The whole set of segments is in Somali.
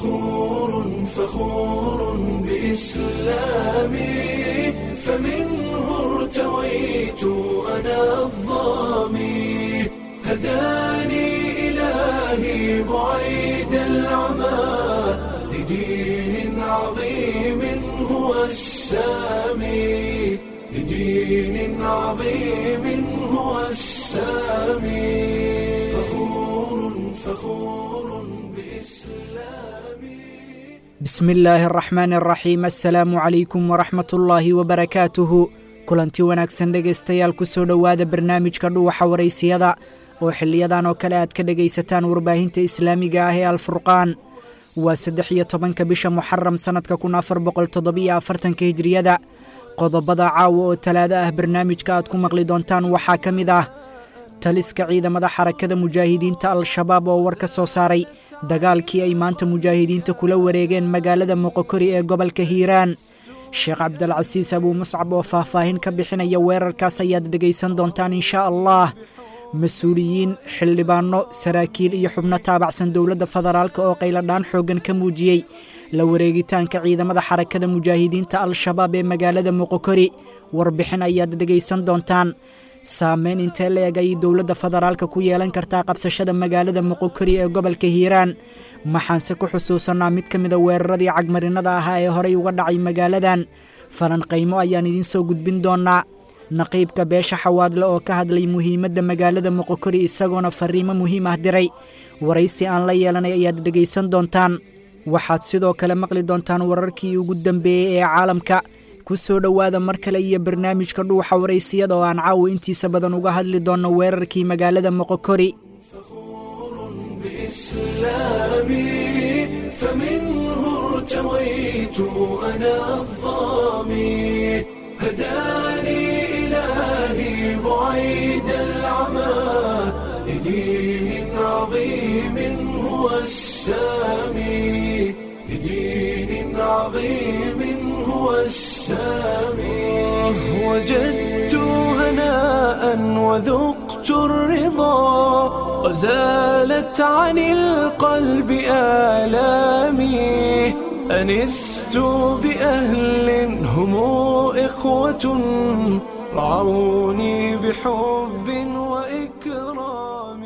فخور فخور بإسلامي فمنه ارتويت أنا الظامي هداني إلهي بعيد العمى لدين عظيم هو السامي لدين عظيم هو السامي فخور فخور بإسلامي bismi illaahi araxmaani araxiim assalaamu calaykum waraxmat ullaahi wabarakaatuhu kulanti wanaagsan dhegaystayaal ku soo dhowaada barnaamijka dhuwaxa waraysiyada oo xiliyadan oo kale aad ka dhegaysataan warbaahinta islaamiga ah ee alfurqaan waa saddex iyo tobanka bisha muxaram sannadka kun afar boqol toddobiyo afartanka hijriyada qodobada caawa oo talaado ah barnaamijka aad ku maqli doontaan waxaa ka mid ah taliska ciidamada xarakada mujaahidiinta al-shabaab oo war ka soo saaray dagaalkii ay maanta mujaahidiinta kula wareegeen magaalada moqokori ee gobolka hiiraan sheekh cabdilcasiis abuu muscab oo faahfaahin ka bixinaya weerarkaas ayaad dhegaysan doontaan inshaa allah mas-uuliyiin xildhibaano saraakiil iyo xubno taabacsan dowladda federaalk oo qayladhaan xooggan ka muujiyey la wareegitaanka ciidamada xarakada mujaahidiinta al-shabaab ee magaalada moqokori warbixin ayaad dhegaysan doontaan saameyn intee la eg ayay dowladda federaalka ku yeelan kartaa qabsashada magaalada moqokori ee gobolka hiiraan maxaanse ku xusuusanaa mid ka mida weeraradii cagmarinada ahaa ee horey uga dhacay magaaladan falanqaymo ayaan idiin soo gudbin doonaa naqiibka beesha xawaadle oo ka hadlay muhiimadda magaalada moqokori isagoona fariimo muhiim ah diray waraysi aan la yeelanay ayaad dhegaysan doontaan waxaad sidoo kale maqli doontaan wararkii ugu dambeeyey ee caalamka ku soo dhowaada mar kale iyo barnaamijka dhuuxa waraysiyada oo aan caawa intiisa badan uga hadli doonno weerarkii magaalada moqokori بإسلامي فمنه ارتويت أنا الظامي هداني إلهي بعيد العمى لدين عظيم هو السامي لدين عظيم هو السامي وجدت هناء وذقت الرضا وزالت عن القلب آلامي أنست بأهل هم إخوة رعوني بحب وإكرام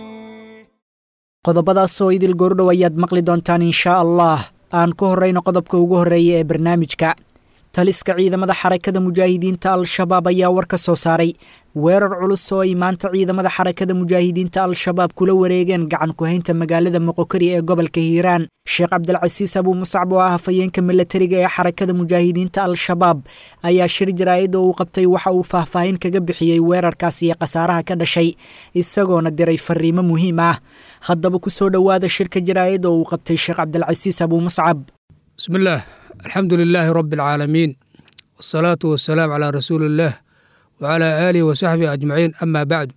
qodobadaasoo idil goordhow ayaad maqli doontaan inshaa allah aan ku horrayno qodobka ugu horreeya ee barnaamijka taliska ciidamada xarakada mujaahidiinta al-shabaab ayaa war ka soo saaray weerar culus oo ay maanta ciidamada xarakada mujaahidiinta al-shabaab kula wareegeen gacan ku-haynta magaalada moqokori ee gobolka hiiraan sheekh cabdilcasiis abuu muscab oo ah hafayeenka milatariga ee xarakada mujaahidiinta al-shabaab ayaa shir jaraa'id oo uu qabtay waxa uu faahfaahin kaga bixiyey weerarkaas iyo khasaaraha ka dhashay isagoona diray fariimo muhiim ah haddaba ku soo dhowaada shirka jaraa'id oo uu qabtay sheekh cabdilcasiis abuu muscab بسم الله الحمد لله رب العالمين والصلاة والسلام على رسول الله وعلى آله وصحبه أجمعين أما بعد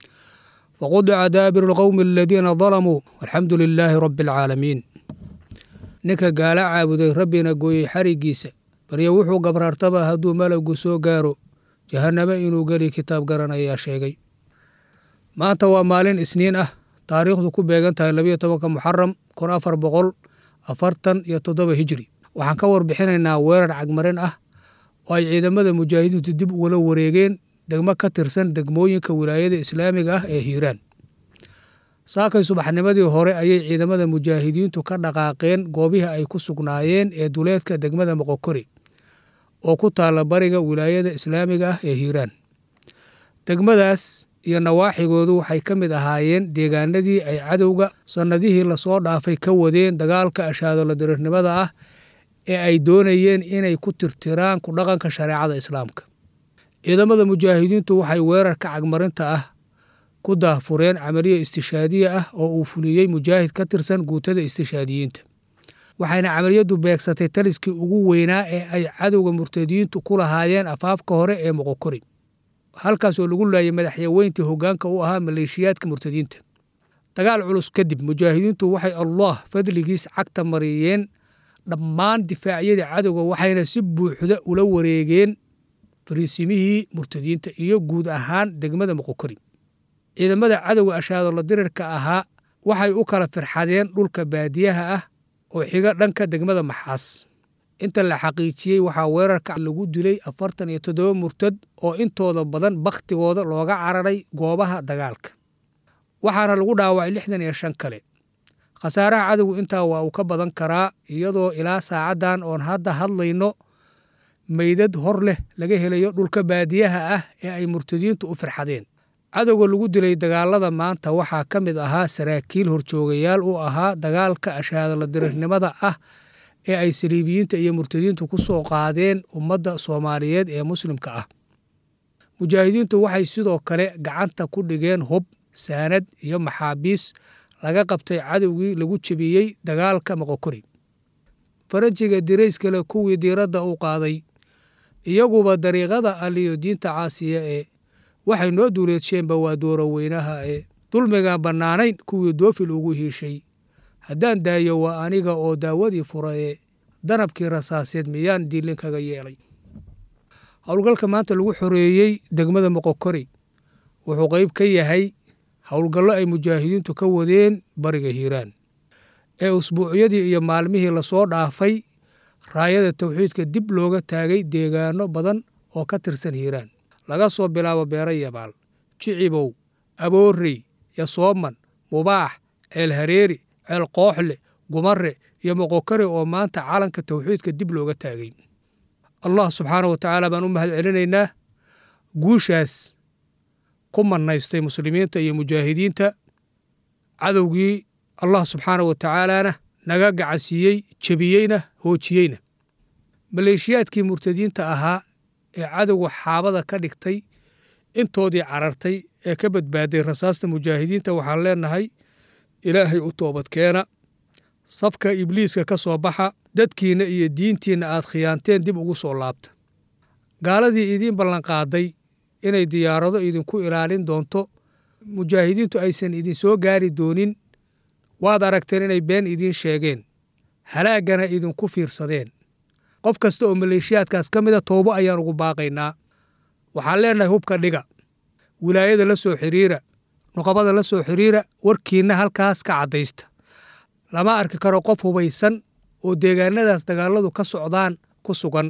وقضع دابر القوم الذين ظلموا والحمد لله رب العالمين ninka gaala caabuday rabbina gooyey xarigiisa baryo wuxuu gabraartaba hadduu malowgu soo gaaro jahannamo inuu geli kitaab garanayaa sheegay maanta waa maalin isniin ah taariikhdu ku beegan tahay labayo tobanka muxaram kun afar boqol afartan iyo toddoba hijri waxaan ka warbixinaynaa weerar cagmarin ah oo ay ciidamada mujaahidiintu dib ugula wareegeen degmo ka tirsan degmooyinka wilaayada islaamiga ah ee hiiraan saakay subaxnimadii hore ayay ciidamada mujaahidiintu ka dhaqaaqeen goobihii ay ku sugnaayeen ee duleedka degmada moqokori oo ku taalla bariga wilaayada islaamiga ah ee hiiraan degmadaas iyo nawaaxigoodu waxay ka mid ahaayeen deegaanadii ay cadowga sannadihii lasoo dhaafay ka wadeen dagaalka ashaadolo dirirnimada ah ee ay doonayeen inay ku tirtiraan ku dhaqanka shareecada islaamka ciidamada mujaahidiintu waxay weerarka cagmarinta ah ku daahfureen camaliyo istishaadiye ah oo uu fuliyey mujaahid ka tirsan guutada istishaadiyiinta waxayna camaliyadu beegsatay taliskii ugu weynaa ee ay cadowga murtadiyiintu ku lahaayeen afaafka hore ee moqokori halkaas oo lagu laayay madaxyaweyntii hoggaanka u ahaa maleeshiyaadka murtadiinta dagaal culus kadib mujaahidiintu waxay allah fadligiis cagta mariyeen dhammaan difaacyadii cadowga waxayna si buuxda ula wareegeen fariisimihii murtadiinta iyo guud ahaan degmada moqokori ciidamada cadowga ashaadolo dirirka ahaa waxay u kala firxadeen dhulka baadiyaha ah oo xiga dhanka degmada maxaas inta la xaqiijiyey waxaa weerarka lagu dilay afartan iyo toddoba murtad oo intooda badan bakhtigooda looga cararay goobaha dagaalka waxaana lagu dhaawacay lixdan iyo shan kale khasaaraha cadowgu intaa waa uu ka badan karaa iyadoo ilaa saacaddan oon hadda hadlayno meydad hor leh laga helayo dhulka baadiyaha ah ee ay murtadiintu u firxadeen cadowga lagu dilay dagaalada maanta waxaa ka mid ahaa saraakiil horjoogayaal u ahaa dagaalka ashaadala dirirnimada ah ee ay saliibiyiinta iyo murtadiintu ku soo qaadeen ummadda soomaaliyeed ee muslimka ah mujaahidiintu waxay sidoo kale gacanta ku dhigeen hub saanad iyo maxaabiis laga qabtay cadowgii lagu jebiyey dagaalka moqokori farajiga dirayskale kuwii diiradda u qaaday iyaguba dariiqada aliyo diinta caasiya ee waxay noo duuleedsheenba waa dooro weynaha ee dulmigaan bannaanayn kuwii doofil ugu hiishay haddaan daayo waa aniga oo daawadii fura ee danabkii rasaaseed miyaan diilin kaga yeelay howlgalka maanta lagu xoreeyey degmada moqokori wuxuu qayb ka yahay howlgallo ay mujaahidiintu ka wadeen bariga hiiraan ee usbuucyadii iyo maalmihii lasoo dhaafay raayada tawxiidka dib looga taagay deegaano badan oo ka tirsan hiiraan laga soo bilaabo beero yabaal jicibow aboorey yasooman mubaax ceel hareeri ceel kooxle gumare iyo moqokari oo maanta calanka tawxiidka dib looga taagay allah subxaana wa tacaala baan u mahad celinaynaa guushaas ku manaystay muslimiinta iyo mujaahidiinta cadowgii allah subxaana wa tacaalaana naga gacansiiyey jebiyeyna hoojiyeyna maleeshiyaadkii murtadiinta ahaa ee cadowga xaabada ka dhigtay intoodii carartay ee ka badbaaday rasaasta mujaahidiinta waxaan leenahay ilaahay u toobadkeena safka ibliiska ka soo baxa dadkiinna iyo diintiinna aad khiyaanteen dib ugu soo laabta gaaladii idiin ballanqaaday inay diyaarado idinku ilaalin doonto mujaahidiintu aysan idinsoo gaari doonin waad aragteen inay been idiin sheegeen halaaggana idinku fiirsadeen qof kasta oo maleeshiyaadkaas ka mida toobo ayaan ugu baaqaynaa waxaan leenahay hubka dhiga wilaayada la soo xiriira nuqabada la soo xiriira warkiinna halkaas ka caddaysta lama arki karo qof hubaysan oo deegaanadaas dagaalladu ka socdaan ku sugan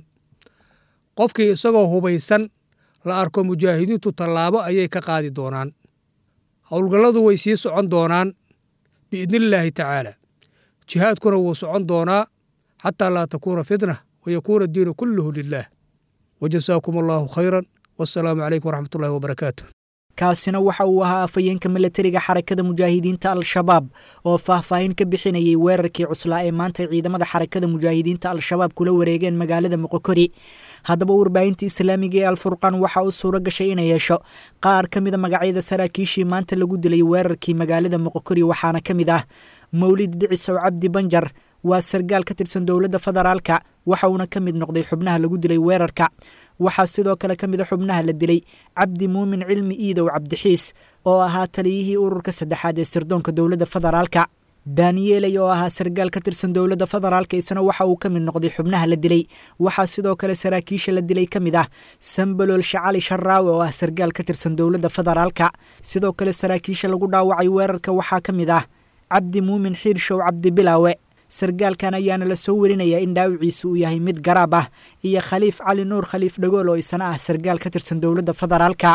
qofkii isagoo hubaysan la arko mujaahidiintu tallaabo ayay ka qaadi doonaan howlgalladu way sii socon doonaan biidnillaahi tacaala jihaadkuna wuu socon doonaa xataa laa takuuna fitna wayakuuna addiinu kulluhu lilaah wajasaakum allaahu khayran wassalaamu calaykum waraxmatullahi wabarakaatu kaasina waxa uu ahaa afhayeenka milatariga xarakada mujaahidiinta al-shabaab oo faahfaahin ka bixinayay weerarkii cuslaa ee maanta ciidamada xarakada mujaahidiinta al-shabaab kula wareegeen magaalada moqokori haddaba warbaahinta islaamiga ee alfurqaan waxaa u suuro gashay inay yeesho qaar ka mida magacyada saraakiishii maanta lagu dilay weerarkii magaalada moqokori waxaana ka mid ah mawlid dhicisow cabdi banjar waa sargaal ka tirsan dowladda federaalka waxa uuna ka mid noqday xubnaha lagu dilay weerarka waxaa sidoo kale ka mid a xubnaha la dilay cabdi muumin cilmi iidow cabdixiis oo ahaa taliyihii ururka saddexaad ee sirdoonka dowladda federaalka daniyeley oo ahaa sargaal ka tirsan dowladda federaalka isna waxa uu ka mid noqday xubnaha la dilay waxaa sidoo kale saraakiisha la dilay ka mid ah sambalool shacali sharaawe oo ah sargaal ka tirsan dowladda federaalka sidoo kale saraakiisha lagu dhaawacay weerarka waxaa ka mid ah cabdi muumin xiirshow cabdi bilaawe sargaalkan ayaana la soo werinayaa in dhaawiciisu uu yahay mid garaab ah iyo khaliif cali nuur khaliif dhagool oo isna ah sargaal ka tirsan dowladda federaalka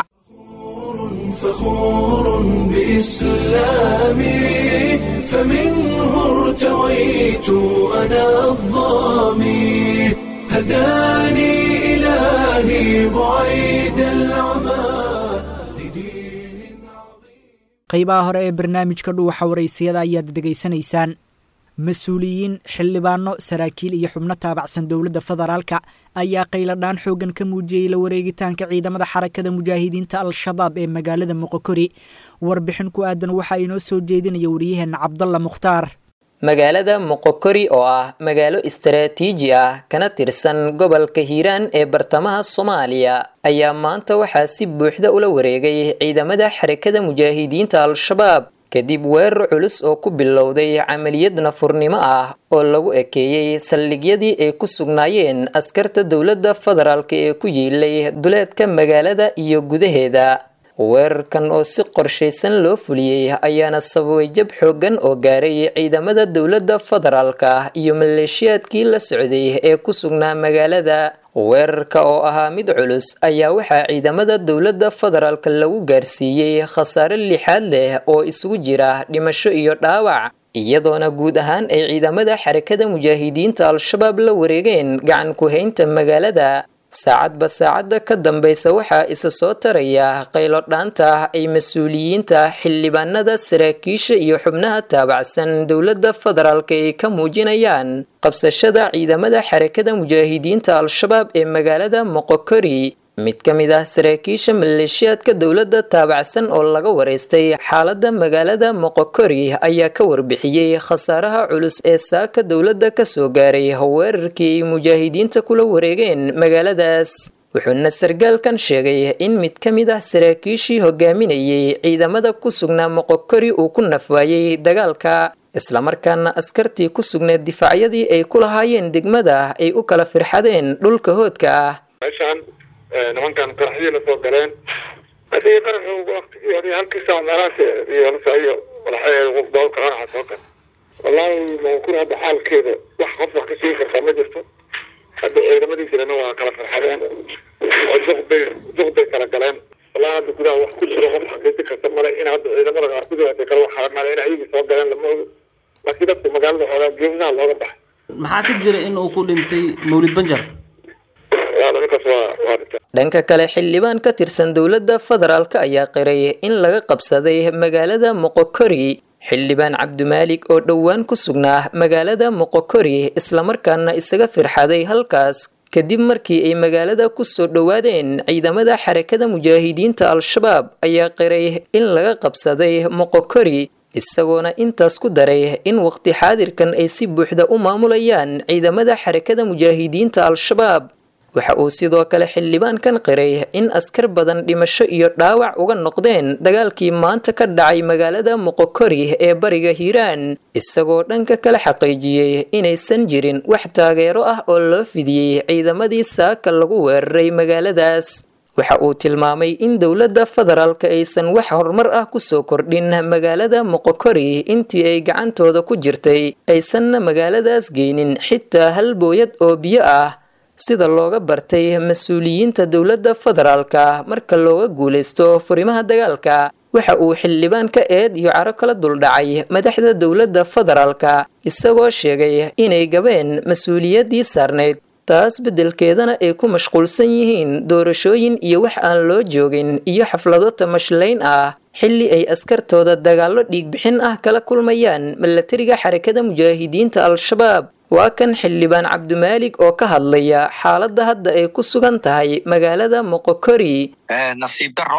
فخور بإسلامي فمنه ارتويت أنا الظامي هداني إلهي بعيد العمى لدين عظيم qaybaha hore ee barnaamijka dhuuxa waraysiyada ayaad dhegaysanaysaan mas-uuliyiin xildhibaano saraakiil iyo xubno taabacsan dowladda federaalka ayaa qayladhaan xooggan ka muujiyey la wareegitaanka ciidamada xarakada mujaahidiinta al-shabaab ee magaalada moqokori warbixin ku aadan waxaa inoo soo jeedinaya wariyaheenna cabdalla mukhtaar magaalada moqokori oo ah magaalo istaraatiiji ah kana tirsan gobolka hiiraan ee bartamaha soomaaliya ayaa maanta waxaa si buuxda ula wareegay ciidamada xarakada mujaahidiinta al-shabaab kadib weerar culus oo ku bilowday camaliyad nafurnimo ah oo lagu ekeeyey saldhigyadii ay ku sugnaayeen askarta dowladda federaalk ee ku yiilay duleedka magaalada iyo gudaheeda weerarkan oo si qorshaysan loo fuliyey ayaana sababay jab xooggan oo gaaray ciidamada dowladda federaalka iyo maleeshiyaadkii la socday ee ku sugnaa magaalada weerarka oo ahaa mid culus ayaa waxaa ciidamada dowladda federaalka lagu gaarsiiyey khasaare lixaad leh oo isugu jira dhimasho iyo dhaawac iyadoona guud ahaan ay ciidamada xarakada mujaahidiinta al-shabaab la wareegeen gacan ku-haynta magaalada saacadba saacadda ka dambaysa waxaa isa soo taraya qaylo dhaanta ay mas-uuliyiinta xildhibaanada saraakiisha iyo xubnaha taabacsan dowladda federaalka ay ka muujinayaan qabsashada ciidamada xarakada mujaahidiinta al-shabaab ee magaalada moqokori mid ka mid ah saraakiisha maleeshiyaadka dowladda taabacsan oo laga wareystay xaaladda magaalada moqokori ayaa ka warbixiyey khasaaraha culus ee saaka dowladda kasoo gaaray weerarkii ay mujaahidiinta kula wareegeen magaaladaas wuxuuna sargaalkan sheegay in mid ka mid ah saraakiishii hogaaminayay ciidamada ku sugnaa moqokori uu ku nafwaayey dagaalka islamarkaana askartii ku sugneed difaacyadii ay ku lahaayeen degmada ay u kala firxadeen dhulka hoodka ah nimankan qaraxyii lasoo galeen hadii qaraxu waqtigii hore halkii saac meelahaas iyo nasa iyo walaxay doolka qaraxa soo gal wallaahi mankun hadda xaalkeeda wax qof wax ka sheegi kartaa ma jirto hadda ciidamadiisana waa kala farxadeen oo duq bay duq bay kala galeen wallahi hadda gudaha wax ku jiro qof xaqiijin karta male in hadda ciidamada qaar ku jira kale wax male in ayagii soo galeen lama ogo laakiin dadka magaalada xoogaa geesaha looga baxay maxaa ka jira in uu ku dhintay mawlid banjar dhanka kale xildhibaan ka tirsan dowladda federaalk ayaa qiray in laga qabsaday magaalada moqokori xildhibaan cabdimaalik oo dhowaan ku sugnaa magaalada moqokori islamarkaana isaga firxaday halkaas kadib markii ay magaalada ku soo dhowaadeen ciidamada xarakada mujaahidiinta al-shabaab ayaa qiray in laga qabsaday moqokori isagoona intaas ku daray in waqti xaadirkan ay si buuxda u maamulayaan ciidamada xarakada mujaahidiinta al-shabaab waxa uu sidoo kale xildhibaankan qiray in askar badan dhimasho iyo dhaawac uga noqdeen dagaalkii maanta ka dhacay magaalada moqokori ee bariga hiiraan isagoo dhanka kale xaqiijiyey inaysan jirin wax taageero ah oo loo fidiyey ciidamadii saaka lagu weeraray magaaladaas waxa uu tilmaamay in dowladda federaalka aysan wax horumar ah kusoo kordhin magaalada moqokori intii ay gacantooda ku jirtay aysanna magaaladaas geynin xitaa hal booyad oo biyo ah sida looga bartay mas-uuliyiinta dowladda federaalka marka looga guulaysto furimaha dagaalka waxa uu xildhibaan ka eed iyo caro kala duldhacay madaxda dowladda federaalka isagoo sheegay inay gabeen mas-uuliyaddii saarnayd taas beddelkeedana ay ku mashquulsan yihiin doorashooyin iyo wax aan loo joogin iyo xaflado tamashlayn ah xilli ay askartooda dagaallo dhiigbixin ah kala kulmayaan milatariga xarakada mujaahidiinta al-shabaab waa kan xildhibaan cabdimaalik oo ka hadlaya xaaladda hadda ay ku sugan tahay magaalada moqokori nasiib daro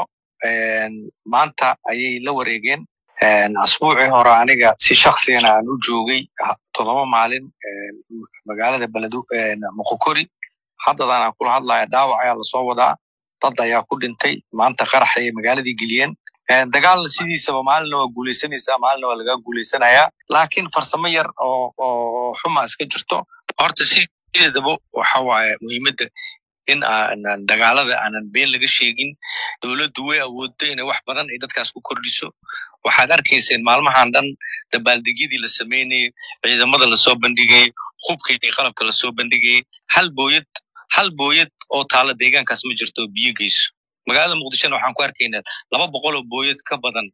maanta ayay la wareegeen asbuucii hore aniga si shaksigana aan u joogay toddoba maalin magaalada beledu moqokori haddadan aan kula hadlaya dhaawac ayaa lasoo wadaa dad ayaa ku dhintay maanta qarax ayay magaaladii geliyeen dagaalna sidiisaba maalina waa guulaysanaysaa maalina waa laga guulaysanayaa laakiin farsamo yar oo oo xuma iska jirto horta sideedaba waxa waaye muhiimadda in aanan dagaalada aanan been laga sheegin dowladdu way awooddo inay wax badan ay dadkaas ku kordhiso waxaad arkayseen maalmahan dhan dabaaldegyadii la sameynayay ciidamada lasoo bandhigayay hubkii qalabka lasoo bandhigayay hal booyad hal booyad oo taala deegaankaas ma jirto oo biyo geyso magaalada muqdishona waxaan ku arkaynaa laba boqol oo booyad ka badan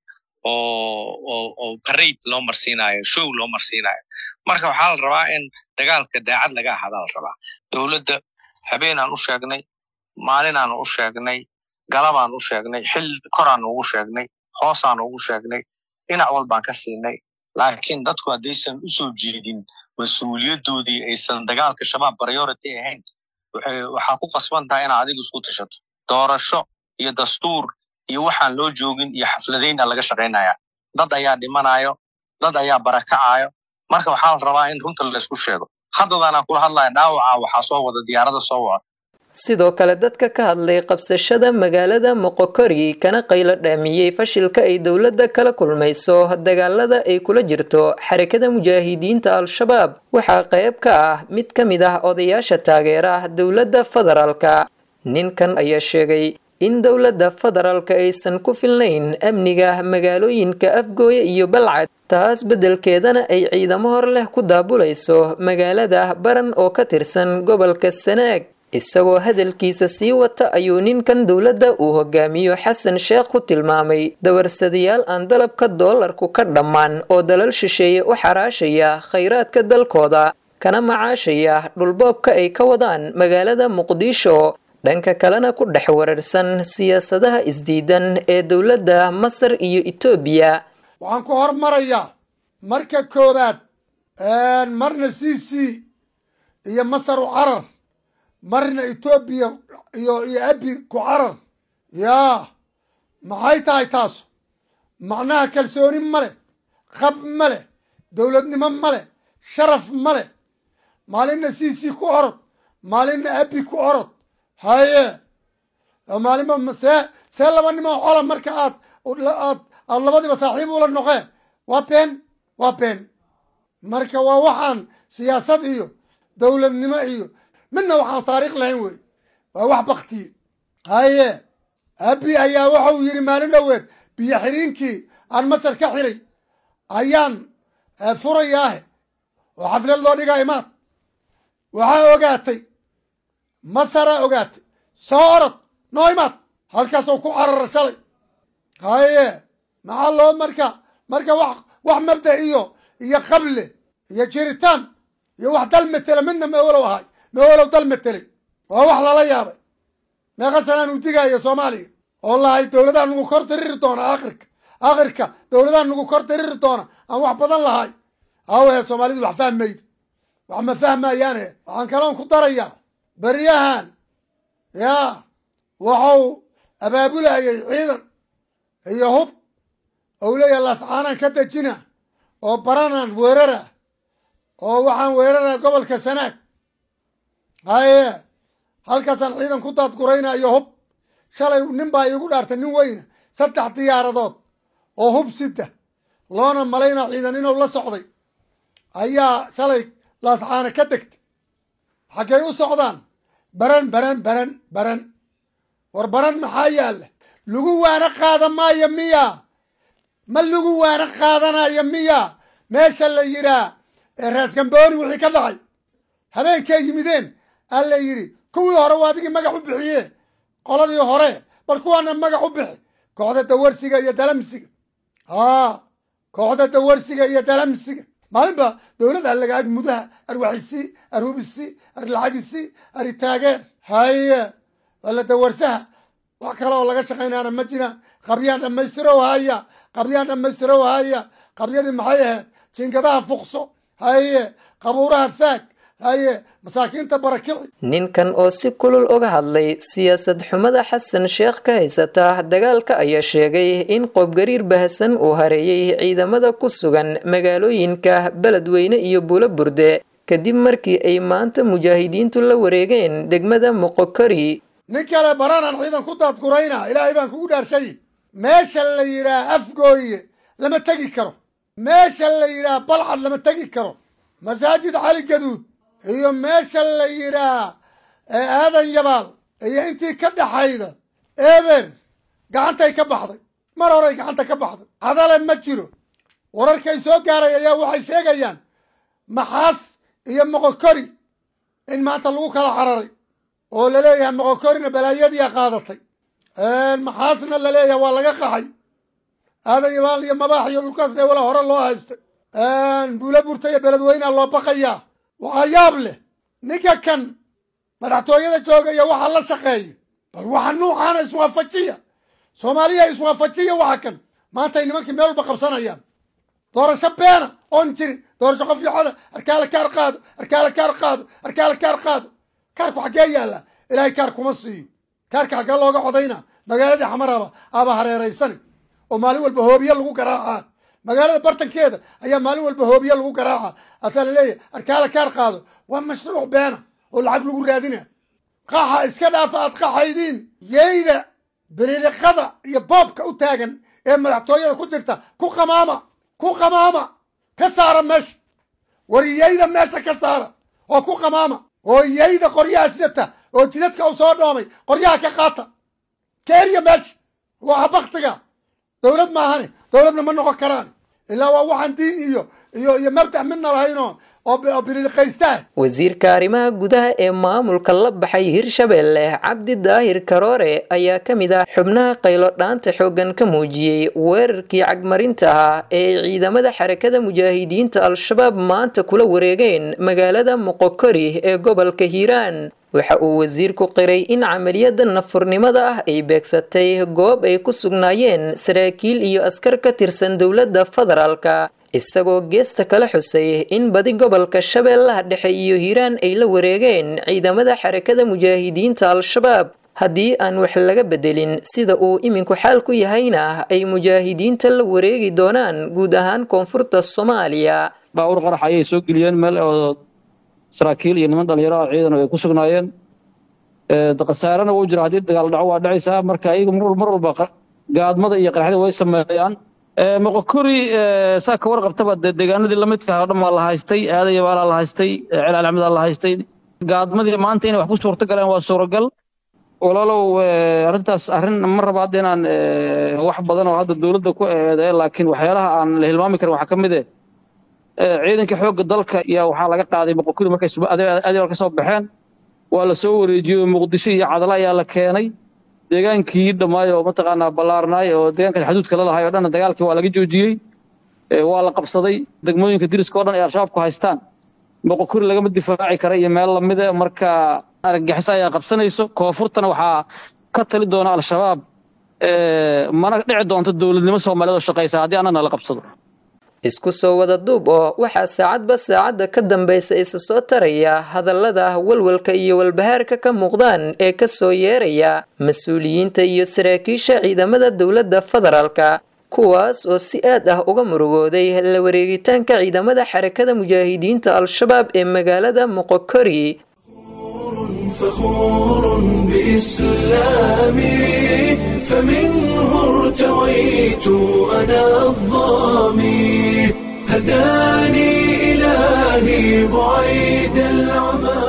oo oo oo parade loo marsiinayo show loo marsiinayo marka waxaa la rabaa in dagaalka daacad laga ahadaa la rabaa dowladda habeenaan u sheegnay maalinaan u sheegnay galabaan u sheegnay xil koraan ugu sheegnay hoosaan ugu sheegnay dhinac walbaan ka siinay laakiin dadku haddaysan u soo jeedin mas-uuliyaddoodii aysan dagaalka shabaab priority ahayn waxaa ku qasban tahay inaad adigu isku tashato doorasho iyo dastuur iyo waxaan loo joogin iyo xafladayna laga shaqaynaya dad ayaa dhimanayo dad ayaa barakacayo marka waxaa la rabaa in runta laysku sheego haddadaanaan kula hadlaya dhaawaca waxaa soo wada diyaarada soo wada sidoo kale dadka ka hadlay qabsashada magaalada moqokori kana qaylo dhaamiyey fashilka ay dowladda kala kulmayso dagaalada ay kula jirto xarakada mujaahidiinta al-shabaab waxaa qayb ka ah mid ka mid ah odayaasha taageera dowladda federaalka ninkan ayaa sheegay in dowladda federaalka aysan ku filnayn amniga magaalooyinka afgooye iyo balcad taas beddelkeedana ay ciidamo hor leh ku daabulayso magaalada baran oo ka tirsan gobolka sanaag isagoo hadalkiisa sii wata ayuu ninkan dowladda uu hogaamiyo xasan sheekh ku tilmaamay dawarsadayaal aan dalabka doolarku ka dhammaan oo dalal shisheeye u xaraashaya khayraadka dalkooda kana macaashaya dhulboobka ay ka wadaan magaalada muqdisho dhanka kalena ku dhex wararsan siyaasadaha isdiidan ee dowladda masar iyo etoobiya waxaan ku hormarayaa marka koowaad marna c c iyo masar u carar marna etoobiya iyo iyo abi ku carar yaa maxay tahay taasu macnaha kalsooni ma leh qab ma leh dowladnimo ma leh sharaf ma leh maalinna c c ku orod maalinna abi ku orod haye maalinba see see laba nimoo cola marka aad aad aad labadiiba saaxiib ula noqee waa been waa been marka waa waxaan siyaasad iyo dowladnimo iyo midna waxaan taariikh lahayn wey waa wax baktiye haye abi ayaa waxau yidhi maalin dhoweed biyo xiriinkii aan masar ka xiray ayaan furayaahe oo xaflad loo dhigaa imaad waxaa ogaatay masaraa ogaatay soo orod noo imaad halkaasoo ku carara shalay haye maxaa loo marka marka wax wax mabda iyo iyo qable iyo jiritaan iyo wax dal matela midna mawalow ahay mawalow dal matelay waa wax lala yaabay meeqa sanaan uu digaayo soomaaliya oo lahay dowladaha nagu kor diriri doona akhirka akhirka dowladaha nagu kor diriri doona aan wax badan lahay awahe soomaalidu wax fahmayda wax ma fahmayaane waxaan kaloon ku darayaa beryahan yaa waxau abaabulayay ciidan iyo hub ou leeyahay laascaanaan ka dejina oo baranaan weerara oo waxaan weerara gobolka sanaag haye halkaasaan ciidan ku daadguraynayo hub shalay nin baa iigu dhaartay nin weyna saddex diyaaradood oo hub sida loona malaynaa ciidan inuu la socday ayaa shalay laascaana ka degtay xaggay u socdaan baran baran baran baran war baran maxaa yaalla lagu waana qaada maayo miya ma lagu waana qaadanayo miya meesha la yiraa raaskambooni wixii ka dhacay habeenkay yimideen aa la yidhi kuwii hore waa adigii magax u bixiye qoladii hore bal kuwaana magax u bixi kooxda dawarsiga iyo dalamsiga haa kooxda dawarsiga iyo dalamsiga maalinba dowladda lagaag mudaha arwaxisi arhubisi arlacagisi aritaageer haye wala dawarsaha wax kale oo laga shaqaynaana ma jiraan qabyaan dhammaystirow haya qabyaan dhammaystirow haya qabyadii maxay ahayd jinkadaha fuqso haye qabuuraha faag haye masaakiinta barakici ninkan oo si kulul uga hadlay siyaasad xumada xasan sheekh ka haysata dagaalka ayaa sheegay in qoobgariir bahasan uu hareeyey ciidamada ku sugan magaalooyinka beledweyne iyo buulo burde kadib markii ay maanta mujaahidiintu la wareegeen degmada moqokori nin kale baranaan ciidan ku daadgurayna ilaahay baan kugu dhaarshay meesha la yidhaah afgooye lama tegi karo meesha la yidhaah balcad lama tegi karo masaajid cali gaduud iyo meesha la yidhaah aadan yabaal iyo intii ka dhaxayda eber gacantay ka baxday mar horay gacanta ka baxday hadale ma jiro wararkay soo gaaray ayaa waxay sheegayaan maxaas iyo moqokori in maanta lagu kala cararay oo laleeyahay moqokorina balaayadiia qaadatay maxaasna laleeyahay waa laga qaxay aadan yabaal iyo mabaax iyo dhulkaasna wala hore loo haystay buula burta iyo beledweynea loo baqayaa waxaa yaab leh ninka kan madaxtooyada jooga iyo waxa la shaqeeya bal waxa nuucaana iswaafajiya soomaaliya iswaafajiya waxa kan maantay nimankii meel walba qabsanayaan doorasho beena oon jirin doorasho qof yocoda arkaala kaar qaado arkaala kaar qaado arkaala kaar qaado kaarku xaggee yaalla ilaahay kaar kuma siiyo kaarka xaggee looga codayna magaaladii xamaraba aba hareeraysani oo maalin walba hoobiye lagu garaacaa magaalada bartankeeda ayaa maalin walba hoobiye lagu garaaca asaa laleeyahay arkaala kaar qaado waa mashruuc beena oo lacag lagu raadina qaxa iska dhaafa aad qaxaydiin yeyda bililiqada iyo boobka u taagan ee madaxtooyada ku jirta ku qamaama ku qamaama ka saara meesha war yeyda meesha ka saara oo ku qamaama oo yeyda qoryaha sidata oo jidadka u soo dhoomay qoryaha ka qaata keeriya meesha waa baktiga dowlad maahane dowladna ma noqon karaan ilaa waa waxaan diin iyo iyo iyo mabdac midna lahaynoo oo bililiqaystaa wasiirka arrimaha gudaha ee maamulka la baxay hirshabeelle cabdi daahir karoore ayaa ka mid ah xubnaha qaylo dhaanta xooggan ka muujiyey weerarkii cagmarinta ahaa ee ciidamada xarakada mujaahidiinta al-shabaab maanta kula wareegeen magaalada moqokori ee gobolka hiiraan waxa uu wasiirku qiray in camaliyada nafurnimada ah ay beegsatay goob ay ku sugnaayeen saraakiil iyo askar ka tirsan dowladda federaalka isagoo geesta kala xusay in badi gobolka shabeellaha dhexe iyo hiiraan ay la wareegeen ciidamada xarakada mujaahidiinta al-shabaab haddii aan wax laga bedelin sida uu iminku xaal ku yahayna ay mujaahidiinta la wareegi doonaan guud ahaan koonfurta soomaaliya baawur qarax ayay soo geliyeen meel oo saraakiil iyo niman dhalinyaro ah ciidan ay ku sugnaayeen khasaarana wuu jira haddii dagaal dhaco waa dhacaysaa marka iyagu mar walba gaadmada iyo qaraxyada way sameeyaan moqokori saa ka warqabtaba dee deegaanadii lamidka oo dhan waa la haystay aadaya baalaa la haystay celaal axmedaa la haystay gaadmadii maanta inay wax ku suurto galeen waa suuragal walaalow arrintaas arrin ma raba hadda inaan wax badan oo hadda dowladda ku eedeeyo laakiin waxyaalaha aan la hilmaami karin waxaa ka mid eh ciidanka xoogga dalka iyo waxaa laga qaaday moqokori markay adeer ka soo baxeen waa la soo wareejiyey muqdisho iyo cadala ayaa la keenay deegaankii dhammaay oo mataqaanaa ballaarnaay oo deegaanka xuduudka la lahay oo dhan dagaalkii waa laga joojiyey waa la qabsaday degmooyinka diriska o dhan ay al-shabaabku haystaan moqokori lagama difaaci kara iyo meel lamida marka argagixiso ayaa qabsanayso koonfurtana waxaa ka tali doona al-shabaab mana dhici doonto dowladnimo soomaaliyeed oo shaqaysa haddii annana la qabsado isku soo wada duub oo waxaa saacadba saacadda ka dambaysa isa soo taraya hadallada walwalka iyo walbahaarka ka muuqdaan ee ka soo yeeraya mas-uuliyiinta iyo saraakiisha ciidamada dowladda federaalka kuwaas oo si aad ah uga murugooday la wareegitaanka ciidamada xarakada mujaahidiinta al-shabaab ee magaalada moqokori فخور بإسلامي فمنه ارتويت أنا الظامي هداني إلهي بعيد العمى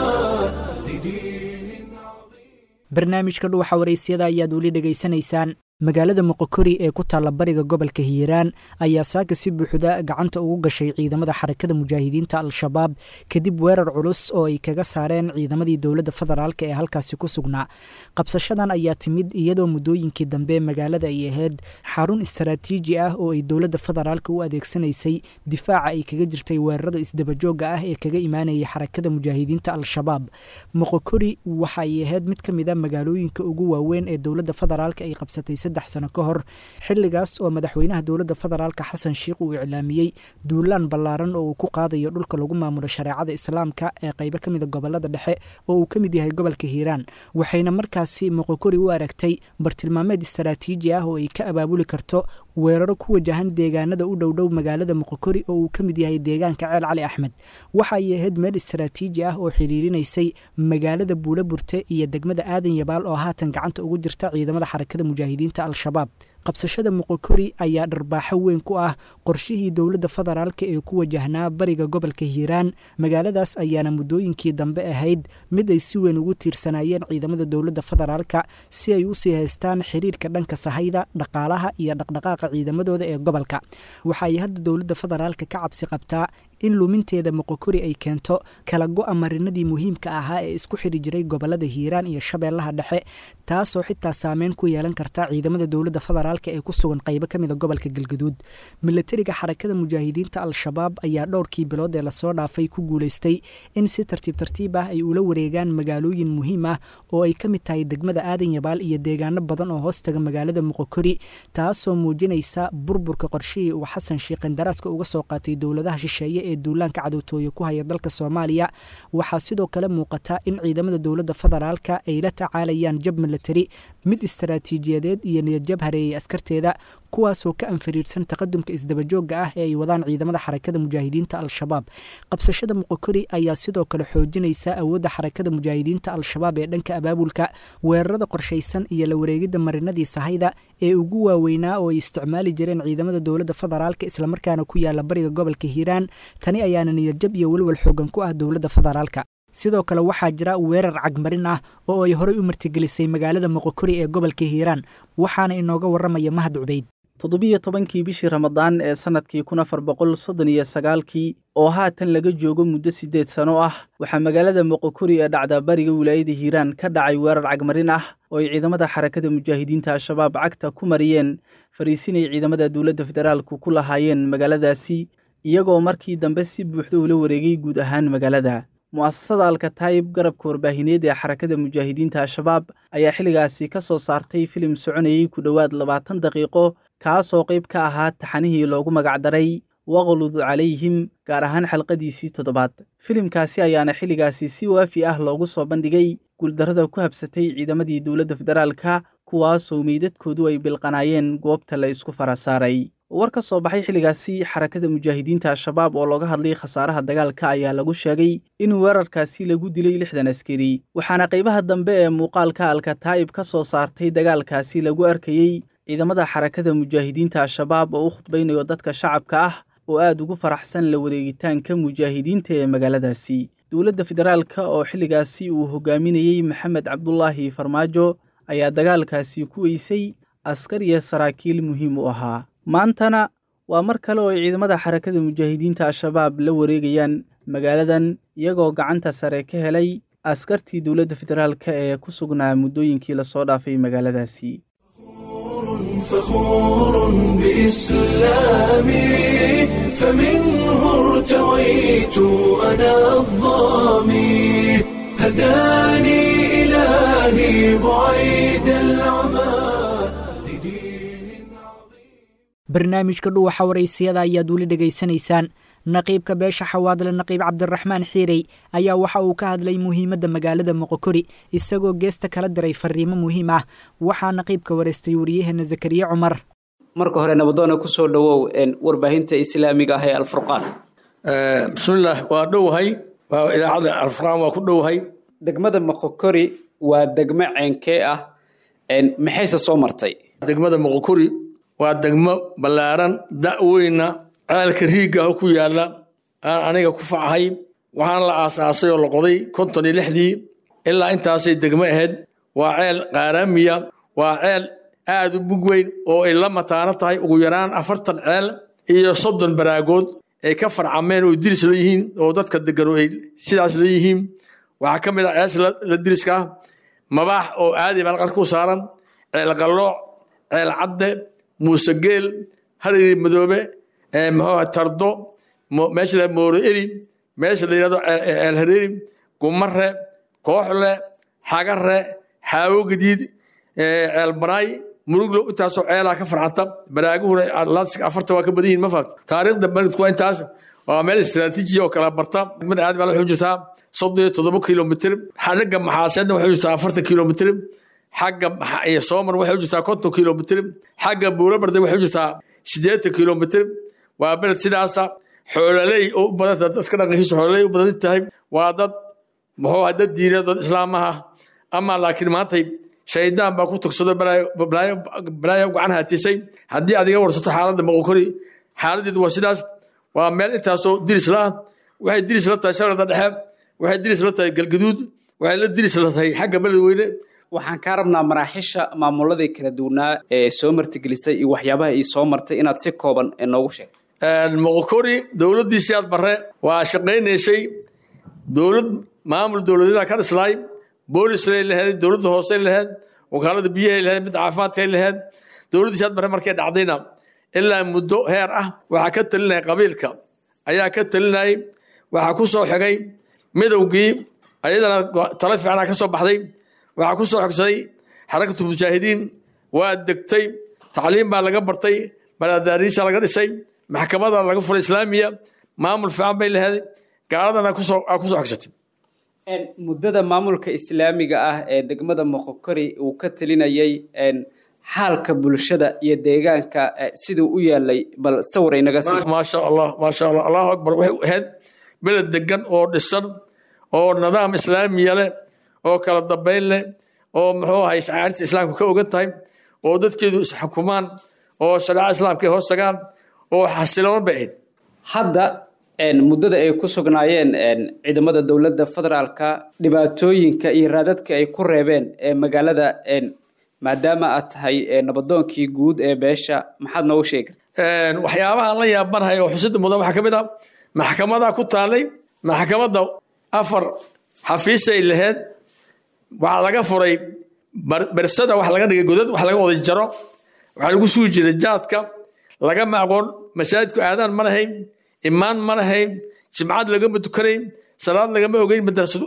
barnaamijka dhuwaxa waraysyada ayaad weli dhegaysanaysaan magaalada moqokori ee ku taalla bariga gobolka hiiraan ayaa saaka si buuxda gacanta ugu gashay ciidamada xarakada mujaahidiinta al-shabaab kadib weerar culus oo ay kaga saareen ciidamadii dowladda federaalk ee halkaasi ku sugnaa qabsashadan ayaa timid iyadoo muddooyinkii dambe magaalada ay ahayd xarun istaraatiiji ah oo ay dowladda federaalk u adeegsanaysay difaaca ay kaga jirtay weerarada isdabajooga ah ee kaga imaanayay xarakada mujaahidiinta al-shabaab moqokori waxa ay ahayd mid ka mid a magaalooyinka ugu waaweyn ee dowladda federaalk ay qabsatay saddex sano ka hor xilligaas oo madaxweynaha dowladda federaalka xasan sheikh uu iclaamiyey duulaan ballaaran oo uu ku qaadayo dhulka lagu maamulo shareecada islaamka ee qaybo ka mida gobolada dhexe oo uu ka mid yahay gobolka hiiraan waxayna markaasi moqokori u aragtay bartilmaameed istaraatiiji ah oo ay ka abaabuli karto weeraro ku wajahan deegaanada u dhowdhow magaalada moqokori oo uu ka mid yahay deegaanka ceel cali axmed waxa ay ahayd meel istaraatiiji ah oo xiriirinaysay magaalada buula burte iyo degmada aadan yabaal oo haatan gacanta ugu jirta ciidamada xarakada mujaahidiinta al-shabaab qabsashada moqokori ayaa dharbaaxo weyn ku ah qorshihii dowladda federaalk ee ku wajahnaa bariga gobolka hiiraan magaaladaas ayaana muddooyinkii dambe ahayd mid ay si weyn ugu tiirsanaayeen ciidamada dowladda federaalka si ay usii haystaan xiriirka dhanka sahayda dhaqaalaha iyo dhaqdhaqaaqa ciidamadooda ee gobolka waxa ay hadda dowladda federaalka ka cabsi qabtaa in luminteeda moqokori ay keento kala go-a marinadii muhiimka ahaa ee isku xiri jiray gobolada hiiraan iyo shabeellaha dhexe taasoo xitaa saameyn ku yeelan karta ciidamada dowladda federaalk ee ku sugan qaybo ka mida gobolka galgaduud milatariga xarakada mujaahidiinta al-shabaab ayaa dhowrkii bilood ee lasoo dhaafay ku guulaystay in si tartiib tartiib ah ay ula wareegaan magaalooyin muhiim ah oo ay ka mid tahay degmada aadan yabaal iyo deegaano badan oo hoostaga magaalada moqokori taasoo muujinaysa burburka qorshihii uu xasan sheikh qandaraaska uga soo qaatay dowladaha shisheeye ee duulaanka cadowtooye ku haya dalka soomaaliya waxaa sidoo kale muuqata in ciidamada dowladda federaalka ay la tacaalayaan jab milatari mid istaraatiijiyadeed iyo niyadjab hareeyay askarteeda kuwaasoo ka anfariirsan taqadumka isdabajooga ah ee ay wadaan ciidamada xarakada mujaahidiinta al-shabaab qabsashada moqokori ayaa sidoo kale xoojinaysa awoodda xarakada mujaahidiinta al-shabaab ee dhanka abaabulka weerarada qorshaysan iyo la wareegidda marinadii sahayda ee ugu waaweynaa oo ay isticmaali jireen ciidamada dowladda federaalka islamarkaana ku yaala bariga gobolka hiiraan tani ayaana niyadjab iyo welwal xoogan ku ah dowladda federaalka sidoo kale waxaa jira weerar cagmarin ah oo ay horey u martigelisay magaalada moqokori ee gobolka hiiraan waxaana inooga warramaya mahad cubayd toddobiyo tobankii bishii ramadaan ee sannadkii kun afar boqol soddon iyo sagaalkii oo haatan laga joogo muddo siddeed sano ah waxaa magaalada moqokori ee dhacda bariga wilaayada hiiraan ka dhacay weerar cagmarin ah oo ay ciidamada xarakada mujaahidiinta al-shabaab cagta ku mariyeen fariisinay ciidamada dowladda federaalku ku lahaayeen magaaladaasi iyagoo markii dambe si buuxda ula wareegay guud ahaan magaalada mu'asasada alkataayib garabka warbaahineed ee xarakada mujaahidiinta al-shabaab ayaa xilligaasi ka soo saartay filim soconayey ku dhowaad labaatan daqiiqo kaasoo qayb ka ahaa taxanihii loogu magacdaray waqlud calayhim gaar ahaan xalqadiisii toddobaad filimkaasi ayaana xilligaasi si waafi ah loogu soo bandhigay guuldarrada ku habsatay ciidamadii dowladda federaalka kuwaasoo meydadkoodu ay bilqanaayeen goobta la isku fara saaray war ka soo baxay xilligaasi xarakada mujaahidiinta al-shabaab oo looga hadlay khasaaraha dagaalka ayaa lagu sheegay in weerarkaasi lagu dilay lixdan askari waxaana qaybaha dambe ee muuqaalka alkataa'ib ka soo saartay dagaalkaasi lagu arkayey ciidamada xarakada mujaahidiinta al-shabaab oo u khudbaynayo dadka shacabka ah oo aad ugu faraxsan la wareegitaanka mujaahidiinta ee magaaladaasi dowladda federaalka oo xilligaasi uu hogaaminayey maxamed cabdulaahi farmaajo ayaa dagaalkaasi ku weysay askar iyo saraakiil muhiim u ahaa maantana waa mar kale oo ay ciidamada xarakada mujaahidiinta al-shabaab la wareegayaan magaaladan iyagoo gacanta sare ka helay askartii dowladda federaalka ee ku sugnaa muddooyinkii lasoo dhaafay magaaladaasi فخور بإسلامي فمنه ارتويت أنا الظامي هداني إلهي بعيد العمى barnaamijka dhuwaxa waraysiyada ayaad weli dhegaysanaysaan naqiibka beesha xawaadle naqiib cabdiraxmaan xiirey ayaa waxa uu ka hadlay muhiimadda magaalada moqokori isagoo geesta kala diray fariimo muhiim ah waxaa naqiibka waraystay wariyaheena zakariye cumar marka hore nabadoona kusoo dhowow warbaahinta islaamiga ah ee alfurqaan bismillaah waa dhowahay waa idaacadda alfurqaan waa ku dhowahay degmada moqokori waa degmo ceenkee ah maxayse soo martay degmada moqokori waa degmo ballaaran da'weyna ceelka riigah ku yaalla aan aniga ku facahay waxaana la aasaasay oo la qoday konton iyo lixdii ilaa intaasay degmo ahayd waa ceel qaaraamiya waa ceel aad u mug weyn oo ay la mataano tahay ugu yaraan afartan ceel iyo soddon baraagood ay ka farcameen oo diris la yihiin oo dadka degano ay sidaas la yihiin waxaa ka mid ah ceesha la diriska ah mabaax oo aadi baan qarka u saaran ceel qallooc ceel cadde muuse geel hariri madoobe muxuu tardo meesha la mooro eri meesha la yidhahdo ceel hareeri gumare kooxle xagare xaawo gadiid ceel banaay muruglo intaasoo ceelaa ka farxata baraaguhuna atlantic afarta waa ka badan yihin ma fahat taariikhda maridku waa intaas waa meel istiraatiiji oo kala barta degmada aad baa waxay jirtaa soddon iyo toddoba kilomitr xagga maxaaseedna waxay jirtaa afartan kilomitr xagga soomar waxay u jirtaa konton kilomitr xagga buurabarde waxay u jirtaa siddeetan kilomitr waa beled sidaasa xoololey oo u badan dadka dhaqankiisa xoololey u badan tahay waa dad muxuu ah dad diineed dad islaamaha ama laakiin maantay shaydaan baa ku tugsado balaayo gacan haatisay haddii aad iga warsato xaaladda moqokori xaaladeedu waa sidaas waa meel intaasoo diris la ah waxay diris la tahay shabeelda dhexe waxay diris la tahay galgaduud waxay la diris la tahay xagga beledweyne waxaan kaa rabnaa maraaxiisha maamuladii kala duwanaa ee soo martigelisay iyo waxyaabaha ay soo martay inaad si kooban noogu sheeg moqokori dowladdiisii aad bare waa shaqaynaysay dowlad maamul dowladyada ka dhislaay boolisay lahayd dowladda hoose lahayd wakaalada biyahay lahayd mid caafimaadkay lahayd dowladdiisi aad bare markay dhacdayna ilaa muddo heer ah waxaa ka talinaya qabiilka ayaa ka talinayay waxaa ku soo xigay midowgii ayadana talo fiicana ka soo baxday waxaa ku soo xogsaday xarakatu mujaahidiin waa degtay tacliim baa laga bartay balaadaariisha laga dhisay maxkamada laga furay islaamiya maamul fiican bay lahayd gaaladana kusoo kusoo xogsatay muddada maamulka islaamiga ah ee degmada moqokori uu ka talinayay xaalka bulshada iyo deegaanka siduu u yaalay bal sawir inaga sii maasha allah maasha allah allahu akbar waxay ahayd beled degan oo dhisan oo nidaam islaamiya leh oo kala dambayn leh oo muxuu ahay shacairta islaamka ka ogan tahay oo dadkeedu isxukumaan oo shareeca islaamka ay hoos tagaan oo xasiloon bay ahayd hadda muddada ay ku sugnaayeen ciidamada dowladda federaalka dhibaatooyinka iyo raadadka ay ku reebeen ee magaalada maadaama aad tahay nabadoonkii guud ee beesha maxaad noogu sheegi waxyaabaha la yaabanahay oo xusida mudan waxaa ka mid ah maxkamadaa ku taallay maxkamadda afar xafiisay laheyd waxaa laga furay bersada wax laga dhigay godad wax laga wada jaro waxaa lagu sugi jiray jaadka lagama aqoon masaajidku aadaan ma lahayn imaan ma lahayn jimcad lagama tukanayn salaad lagama ogeyn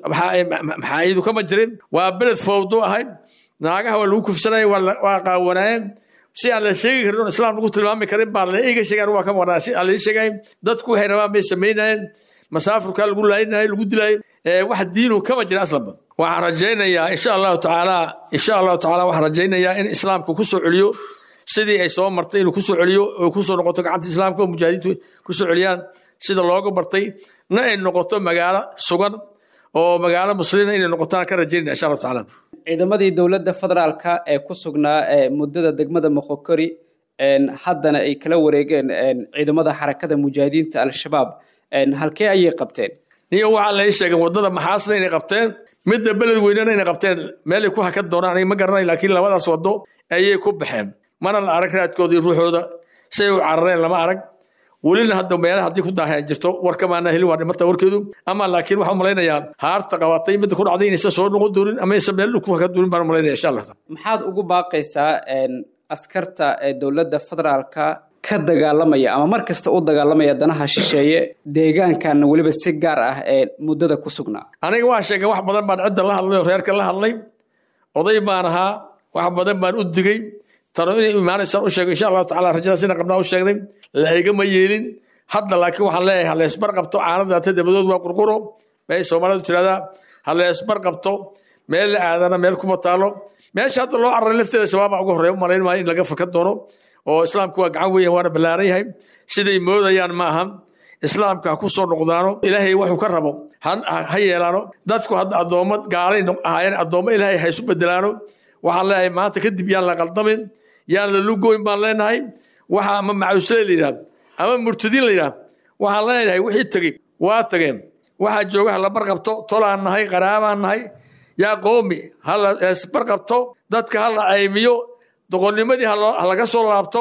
maxaayidu kama jirin waa beled fowdo ahayd naagaha waa lagu kufsanaya waa qaawanaayeen si aan la sheegi karin oo islaam lagu tilmaami karin baa la iga sheegaan waa ka maqnaa si aan la sheegay dadku waxay rabaan bay samaynayeen masaafurkaa lagu laayinayo lagu dilayo wax diinu kama jira aslanba waxaan rajaynayaa insha allahu tacaala insha allahu tacaala waxaan rajaynayaa in islaamku ku soo celiyo sidii ay soo martay inuu kusoo celiyo oo kusoo noqoto gacanta islaamka oo mujaahidiintu kusoo celiyaan sida looga bartay na ay noqoto magaalo sugan oo magaalo muslina inay noqotaan ka rajaynaya insha allahu tacaala ciidamadii dowladda federaalka ee ku sugnaa muddada degmada moqokori haddana ay kala wareegeen ciidamada xarakada mujaahidiinta al-shabaab halkee ayay qabteen niyo waxaa la ii sheegay waddada maxaasna inay qabteen midda beled weynena inay qabteen meelay ku hakan doonaan aniga ma garanay laakiin labadaas waddo ayay ku baxeen mana la arag raadkooda iyo ruuxooda say u carareen lama arag welina hadda meelaha haddii ku daaheen jirto warkamaana helin waa dhimata warkeedu ama laakiin waxaan malaynayaa haarta qabatay midda ku dhacday inaysan soo noqon doonin ama aysan meel ku hakan doonin baan malaynaya insha allah maxaad ugu baaqaysaa askarta ee dowladda federaalka ka dagaalamaya ama mar kasta u dagaalamaya danaha shisheeye deegaankanna weliba si gaar ah ee muddada ku sugnaa aniga waa sheegay wax badan baan cidda la hadlay oo reerka la hadlay oday baan ahaa wax badan baan u digey tano inay imaanaysaan u sheegay insha allahu tacala rajadaas ina qabnaa u sheegnay la igama yeelin hadda laakiin waxaan leeyahay ha leesbar qabto caanadaata dabadood waa qurquro bay soomaalidu tirahdaa ha leesbar qabto meel la aadana meel kuma taalo meesha hadda loo cararay lafteeda shabaaba uga horreeya u malayn maayo in laga fakan doono oo islaamku waa gacan weyn waana ballaaran yahay siday moodayaan ma aha islaamka ha ku soo noqdaano ilaahay wuxuu ka rabo ha yeelaano dadku hadda addoommo gaalay ahaayeen addoommo ilaahay ha isu bedelaano waxaan leeyahay maanta kadib yaan la qaldamin yaan la lugoyn baan leenahay waxa ama macuusle la yidhaah ama murtadiin la yidhaah waxaan leenahay wixii tegey waa tageen waxaa jooga ha la barqabto tolaan nahay qaraabaan nahay yaa qoomi ha la barqabto dadka ha la caymiyo doqonnimadii ha laga soo laabto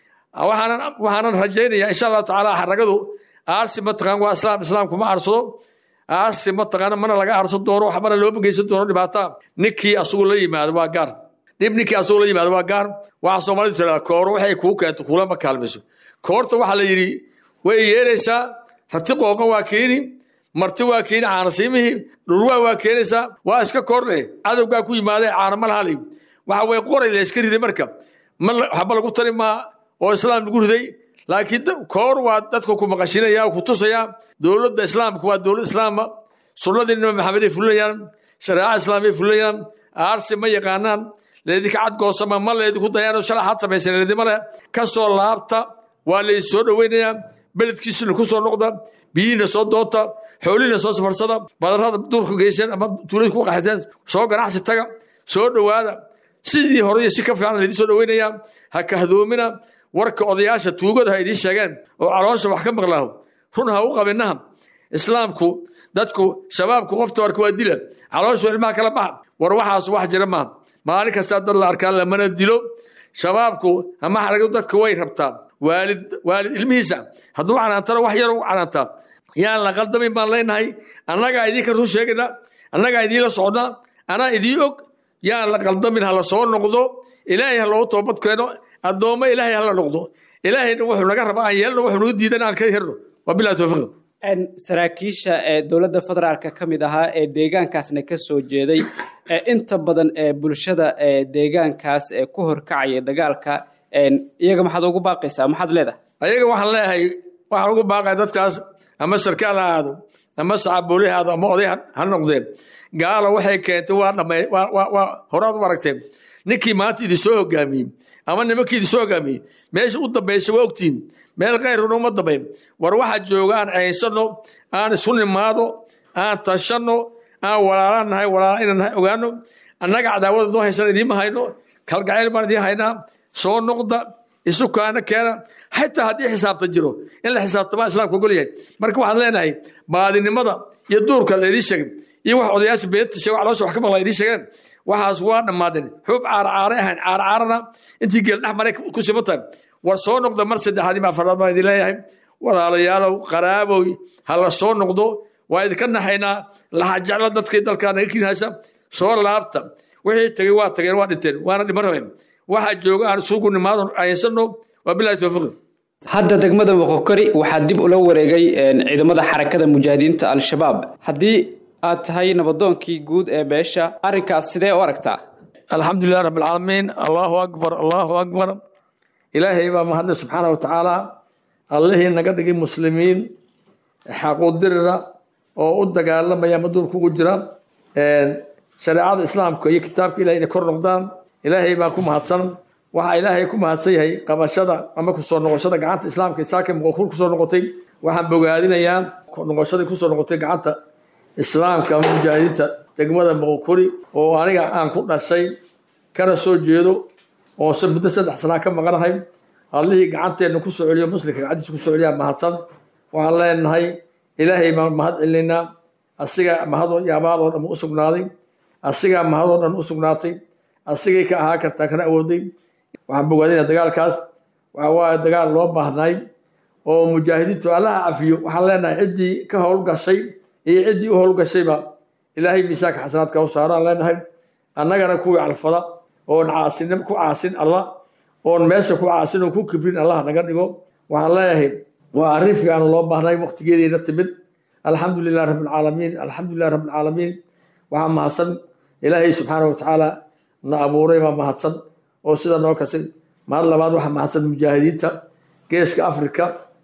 waxaanan rajaynayaa insha allahu tacaala xaragadu aarsi mataqaan waa islaam islaamku ma aarsado aarsi mataqaana mana laga aarsan doono waxbana looma geysan doono dhibaata ninkii asugu la yimaado waa gaar dhib ninkii asugu la yimaado waa gaar waxaa soomaalidu tirahdaa kooro waxay kuu keento kulama kaalmayso koorta waxaa la yidhi way yeeraysaa rati qooqan waa keeni marti waa keeni caanasiimihii dhurwaa waa keenaysaa waa iska koorne cadowgaa ku yimaadee caana ma lahalay waxa way qoray la iska riday marka waxba lagu tari maa oo islaam lagu riday laakiin koor waa dadka ku maqashinaya ku tusaya dowladda islaamka waa dowlad islaama sunnadii nabi maxamed ay fulinayaan shareeca islaamay fulinayaan aarsi ma yaqaanaan leedinka cadgoosama ma leedinku dayaan shalay xad samaysan leedima leh ka soo laabta waa laydin soo dhoweynayaa beledkiisuna ku soo noqda biyihiina soo doonta xoolihiina soo safarsada badarrada duurka geyseen ama tuulada ku qaxateen soo ganacsi taga soo dhowaada sidii hore iyo si ka fiican laydin soo dhoweynayaa ha kahdoomina warka odayaasha tuugada ha idiin sheegeen oo caloosha wax ka maqlaaho run ha u qabinaha islaamku dadku shabaabku qofta warka waa dila calooshu ilmaha kala baxa war waxaas wax jira maaha maalin kastaa dad la arkaa lamana dilo shabaabku ama xaragadu dadka way rabtaa waalid waalid ilmihiisa hadduu canaantana wax yar u canaantaa yaan la qaldamin baan leenahay annagaa idinka run sheegayna annagaa idiinla socnaa anaa idiin og yaan la qaldamin ha la soo noqdo ilaahay ha loogu toobad keeno addoommo ilaahay ha la noqdo ilaahayna wuxuu naga rabaa aan yeelno wuxuu naga diidan aan ka herno waa bilahi towfiiq saraakiisha ee dowladda federaalka ka mid ahaa ee deegaankaasna ka soo jeeday ee inta badan ee bulshada ee deegaankaas ee ku horkacaya dagaalka iyaga maxaad ugu baaqaysaa maxaad leedahay ayaga waxaan leeyahay waxaan ugu baaqaya dadkaas ama sarkaal ha aado ama sacabooli ha aado ama oday ha noqdeen gaalo waxay keentay waa dhamay waa horaad u aragteen ninkii maanta idin soo hogaamiyey ama nimankii idin soo hogaamiyey meesha u dambaysa waa ogtiin meel kayruna uma dambayn war waxa jooga aan caynsano aan isu nimaado aan tashanno aan walaalaan nahay walaala inaan nahay ogaano annaga cadaawada noo haysan idiinma hayno kalgacayl baan idiin haynaa soo noqda isu kaana keena xitaa haddii xisaabta jiro in la xisaabtamaa islaamka ogol yahay marka waxaan leenahay baadinimada iyo duurka laydii sheegay iyo wax odayaasha beenta sheeg caloosha wax ka maqla idiin sheegeen waxaas waa dhammaadeen xub caaracaare ahayn caaracaarana intii geel dhex maray ku siman tahay war soo noqdo mar saddexaad ima afaraad baan idin leeyahay walaalayaalow qaraabow ha la soo noqdo waa idinka naxaynaa laha jecla dadkii dalkaa naga kinhaysa soo laabta wixii tegey waa tageen waa dhinteen waana dhiman rabeen waxaa jooga aan isugu nimaado ahinsano waa bilahi towfiiq hadda degmada moqokori waxaa dib ula wareegay ciidamada xarakada mujaahidiinta al-shabaab haddii aad tahay nabadoonkii guud ee beesha arrinkaas sidee u aragtaa alxamdulilah rabbilcaalamiin allahu akbar allahu akbar ilaahay baa mahadle subxaana watacaala allihii naga dhigay muslimiin xaquudirira oo u dagaalamaya maduulka ugu jira shareecada islaamka iyo kitaabka ilahay inay kor noqdaan ilaahay baa ku mahadsan waxaa ilaahay ku mahadsan yahay qabashada ama kusoo noqoshada gacanta islaamka isaaka muqokur kusoo noqotay waxaan bogaadinayaa noqoshadii kusoo noqotay gacanta islaamka ama mujaahidiinta degmada muqokuri oo aniga aan ku dhashay kana soo jeedo oo muddo saddex sanaa ka maqanahay allihii gacanteenna kusoo celiyo muslimka gacantiisa kusoo celiyaa mahadsan waxaan leenahay ilaahay baan mahad celinaynaa asiga mahadoo iyo abaal oo dhan u sugnaaday asigaa mahadoo dhan u sugnaatay asigay ka ahaa kartaa kana awooday waxaan bogaadinaa dagaalkaas waxa waaye dagaal loo baahnay oo mujaahidiintu allaha cafiyo waxaan leenahay ciddii ka howlgashay iyo ciddii u howlgashayba ilaahay miisaanka xasanaadka u saaraan leenahay annagana kuwii calfada oon caasin ku caasin allah oon meesha ku caasin oo ku kibrin allah naga dhigo waxaan leeyahay waa arrin fiican loo baahnay waqtigeediina timid alxamdu lilah rabbilcaalamiin alxamdu lilah rabbilcaalamiin waxaa mahadsan ilaahay subxaana watacaala na abuuray baa mahadsan oo sida noo kasay mahad labaad waxaa mahadsan mujaahidiinta geeska afrika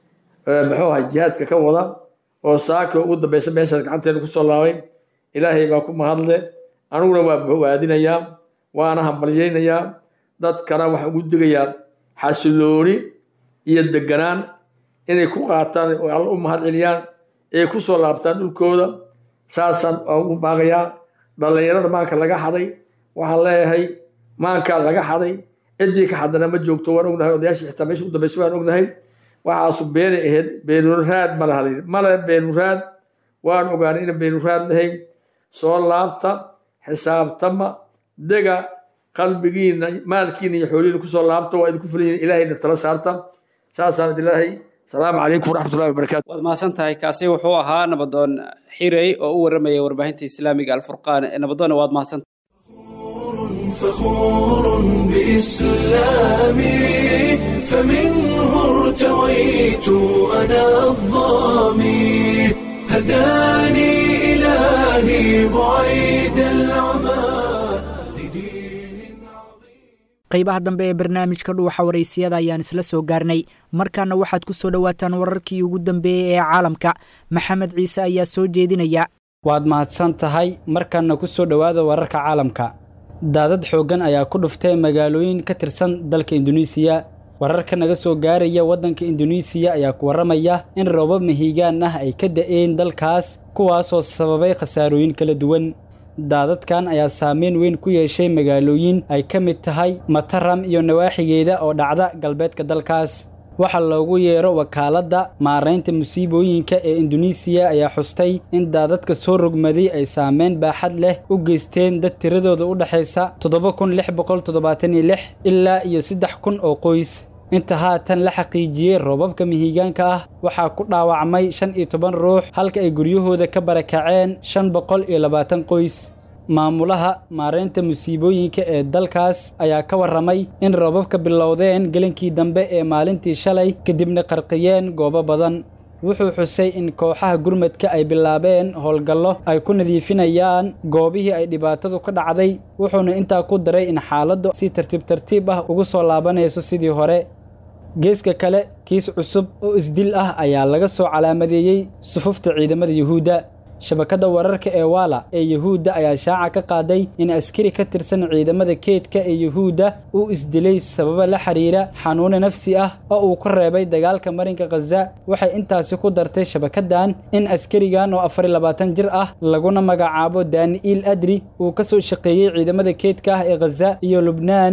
muxuu ahay jihaadka ka wada oo saaka ugu dambeysa meeshaas gacanteena kusoo laabay ilaahay baa ku mahadle aniguna waa bogaadinayaa waana hambalyaynayaa dadkana waxaan ugu digayaa xasilooni iyo deganaan inay ku qaataan oo alla u mahad celiyaan ee ku soo laabtaan dhulkooda saasaan ugu baaqayaa dhallinyarada maanka laga xaday waxaan leeyahay maankaa laga xaday ciddii ka xadana ma joogto waan ognahay odayaashii xitaa meesha u dambaysa waan ognahay waxaasu beenay ahayd beenuraad ma laha male beenuraad waan ogaanay ina beenuraad lahayn soo laabta xisaabtama dega qalbigiina maalkiina iyo xoolihiina kusoo laabta waa idinku fulan ilaahayna tala saarta saasaan idilaahay salaamu calaykum waraxmatullahi wabarakaatu waad mahadsan tahay kaasi wuxuu ahaa nabadoon xirey oo u warramaya warbaahinta islaamiga alfurqaan nabadoonna waad mahadsan فخور بإسلامي فمنه ارتويت أنا الظامي هداني إلهي بعيد العمى qaybaha dambe ee barnaamijka dhuuxa waraysiyada ayaan isla soo gaarnay markaana waxaad ku soo dhowaataan wararkii ugu dambeeyey ee caalamka maxamed ciise ayaa soo jeedinaya waad mahadsan tahay markaana ku soo dhowaada wararka caalamka daadad xooggan ayaa ku dhuftay magaalooyin ka tirsan dalka induneisiya wararka naga soo gaaraya waddanka induneisiya ayaa ku warramaya in roobab mahiigaan ah ay ka da'een dalkaas kuwaasoo sababay khasaarooyin kala duwan daadadkan ayaa saameyn weyn ku yeeshay magaalooyin ay ka mid tahay mataram iyo nawaaxigeeda oo dhacda galbeedka dalkaas waxa loogu yeero wakaaladda maaraynta musiibooyinka ee induneisiya ayaa xustay in daadadka soo rogmaday ay saameyn baaxad leh u geysteen dad tiradooda u dhexaysa toddoba kun lix boqol toddobaatan iyo lix ilaa iyo saddex kun oo qoys inta haatan la xaqiijiyey roobabka mihigaanka ah waxaa ku dhaawacmay shan iyo toban ruux halka ay guryahooda ka barakaceen shan boqol iyo labaatan qoys maamulaha maaraynta musiibooyinka ee dalkaas ayaa ka warramay in roobabka bilowdeen gelinkii dambe ee maalintii shalay kadibna qarqiyeen goobo badan wuxuu xusay in kooxaha gurmadka ay bilaabeen howlgallo ay ku nadiifinayaan goobihii ay dhibaatadu ka dhacday wuxuuna intaa ku daray in xaaladdu si tartiib tartiib ah ugu soo laabanayso sidii hore geeska kale kiis cusub oo isdil ah ayaa laga soo calaamadeeyey sufufta ciidamada yuhuudda shabakadda wararka ee waala ee yuhuudda ayaa shaaca ka qaaday in askari ka tirsan ciidamada keedka ee yuhuudda uu isdilay sababo la xiriira xanuune nafsi ah oo uu ku reebay dagaalka marinka khaza waxay intaasi ku dartay shabakaddan in askarigan oo afar iyo labaatan jir ah laguna magacaabo dani'iil adri uu ka soo shaqeeyey ciidamada keedka ah ee khaza iyo lubnaan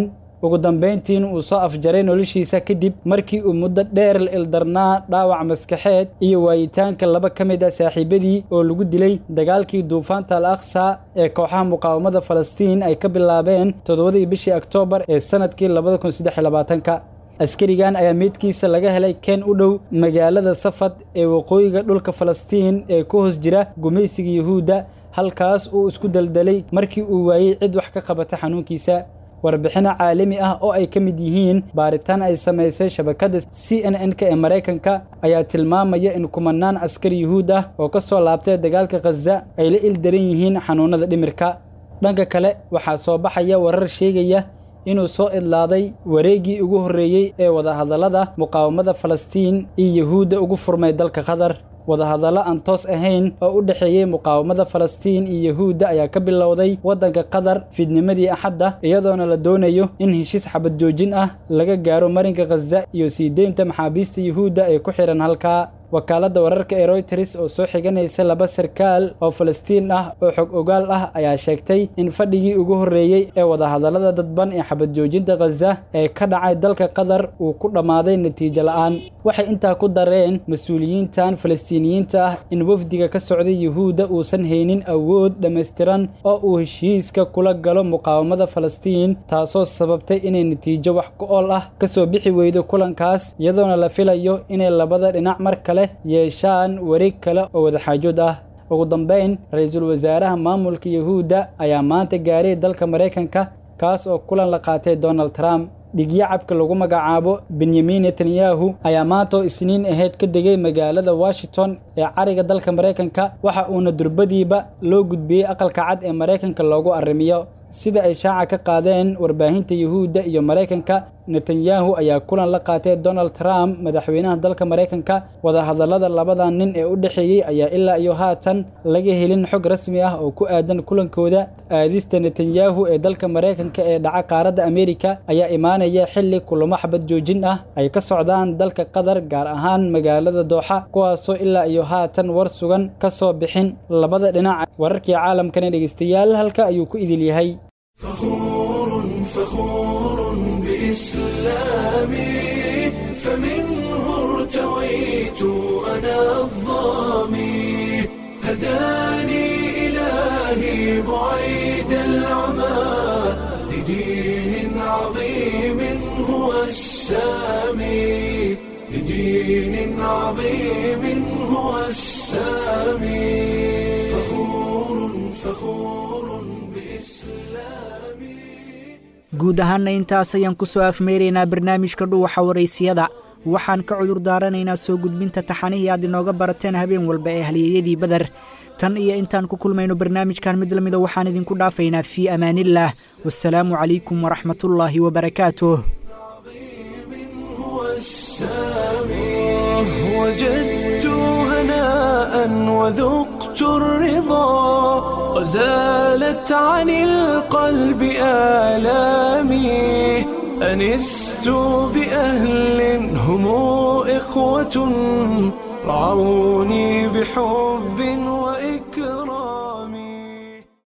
ugu dambayntiin uu soo afjaray noloshiisa kadib markii uu muddo dheer la ildarnaa dhaawac maskaxeed iyo waayitaanka laba ka mid ah saaxiibadii oo lagu dilay dagaalkii duufaanta al aqsa ee kooxaha muqaawamada falastiin ay ka bilaabeen toddobadii bishii oktoobar ee sanadkii labada kun saddex iyo labaatanka askarigan ayaa meydkiisa laga helay keen u dhow magaalada safad ee waqooyiga dhulka falastiin ee ku hoos jira gumaysiga yuhuudda halkaas uu isku daldalay markii uu waayey cid wax ka qabata xanuunkiisa warbixino caalami ah oo ay ka mid yihiin baaritaan ay samaysay shabakadda c n n-ka ee maraykanka ayaa tilmaamaya in kumanaan askar yuhuud ah oo ka soo laabtay dagaalka khaza ay la ildaran yihiin xanuunada dhimirka dhanka kale waxaa soo baxaya warar sheegaya inuu soo idlaaday wareeggii ugu horreeyey ee wadahadallada muqaawamada falastiin iyo yuhuudda ugu furmay dalka qatar wadahadallo aan toos ahayn oo u dhexeeyey muqaawamada falastiin iyo yuhuudda ayaa ka bilowday waddanka qatar fiidnimadii axadda iyadoona la doonayo in heshiis xabad joojin ah laga gaaro marinka khaza iyo sii deynta maxaabiista yuhuudda ee ku xidhan halkaa wakaaladda wararka ee royters oo soo xiganaysa laba sarkaal oo falastiin ah oo xog ogaal ah ayaa sheegtay in fadhigii ugu horreeyey ee wadahadallada dadban ee xabad joojinta khaza ee ka dhacay dalka qatar uu ku dhammaaday natiijo la'aan waxay intaa ku dareen mas-uuliyiintan falastiiniyiinta ah in wafdiga ka socday yuhuudda uusan haynin awood dhammaystiran oo uu heshiiska kula galo muqaawamada falastiin taasoo sababtay inay natiijo wax ku ool ah ka soo bixi weydo kulankaas iyadoona la filayo inay labada dhinac mar kale yeeshaan wareeg kale oo wadaxaajood ah ugu dambayn ra-iisul wasaaraha maamulka yuhuudda ayaa maanta gaaray dalka maraykanka kaas oo kulan la qaatay donald trump dhigyacabka lagu magacaabo benyamin netanyahu ayaa maanta oo isniin ahayd ka degay magaalada washington ee cariga dalka maraykanka waxa uuna durbadiiba loo gudbiyey aqalka cad ee maraykanka loogu arrimiyo sida ay shaaca ka qaadeen warbaahinta yuhuudda iyo maraykanka netanyahu ayaa kulan la qaatay donald trump madaxweynaha dalka maraykanka wadahadallada labada nin ee u dhexeeyey ayaa ilaa iyo haatan laga helin xog rasmi ah oo ku aadan kulankooda aadista netanyahu ee dalka maraykanka ee dhaca qaaradda ameerika ayaa imaanaya xilli kulamo xabad joojin ah ay ka socdaan dalka qatar gaar ahaan magaalada dooxa kuwaasoo ilaa iyo haatan war sugan ka soo bixin labada dhinac wararkii caalamkana dhegeystayaal halka ayuu ku idil yahay فخور بإسلامي فمنه ارتويت أنا الظامي هداني إلهي بعيد العمى لدين عظيم هو السامي لدين عظيم هو السامي فخور فخور بإسلامي guud ahaanna intaas ayaan ku soo afmeeraynaa barnaamijka dhuwaxa waraysiyada waxaan ka cudur daaranaynaa soo gudbinta taxanihii aad inooga barateen habeen walba ee halyeeyadii badar tan iyo intaan ku kulmayno barnaamijkan mid lamida waxaan idinku dhaafaynaa fii amaanillaah wasalaamu calaykum waraxmatullaahi wabarakaatuh وجدت هناء وذقت الرضا وزالت عن القلب آلامي أنست بأهل هم إخوة رعوني بحب وإكرام